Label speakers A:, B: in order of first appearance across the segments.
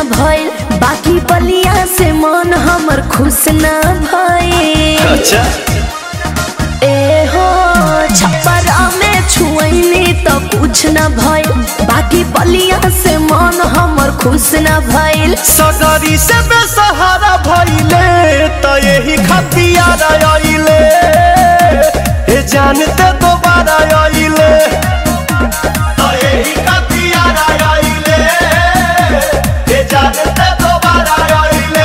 A: भइल बाकी बलिया से मन हमर खुश ना भइल
B: अच्छा
A: ए हो छपरा में छुअनी तो कुछ न भइल बाकी बलिया से मन हमर खुश न भइल
B: सगरी से बेसहारा भइले त यही खतियार आइले ए जानते दोबारा आइले त यही खतियार आइले ए जानते दोबारा आइले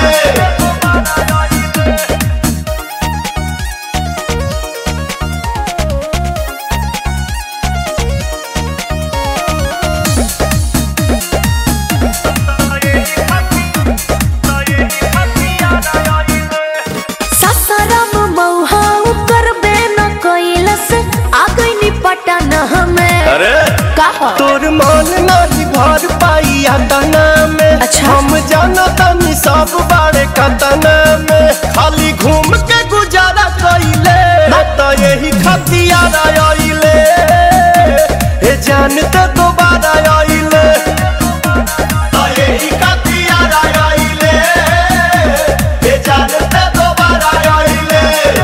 A: ससरम मौहा करबे न कैलस आ गइनी पटन हमें
B: अरे
A: कहा
B: तोर मन नहीं भर पाई तना में
A: अच्छा।
B: हम जाना तनी सब बारे कतना में खाली घूम के गुजारा कइले त यही खतियार आइले ए जानते दोबारा आइले त यही खतियार आइले ए जानते दोबारा आइले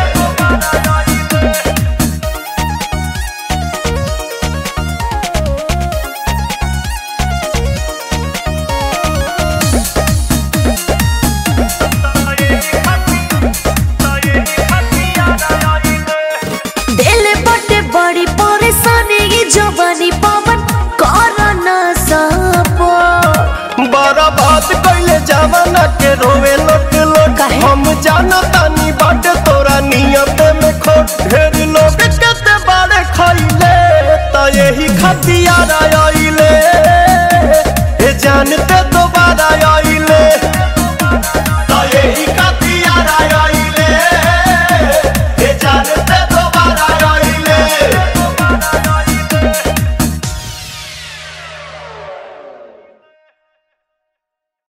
A: दिल बटे बड़ी परेशानी ई जवानी पवन कर न सपो
B: बड़ा बात कैले जमाना के रोवे लोट लोट
A: काहे?
B: हम जाना तानी बाट तोरा नियत में खोट ढेर लोग केते बारे खैले त यही खतियार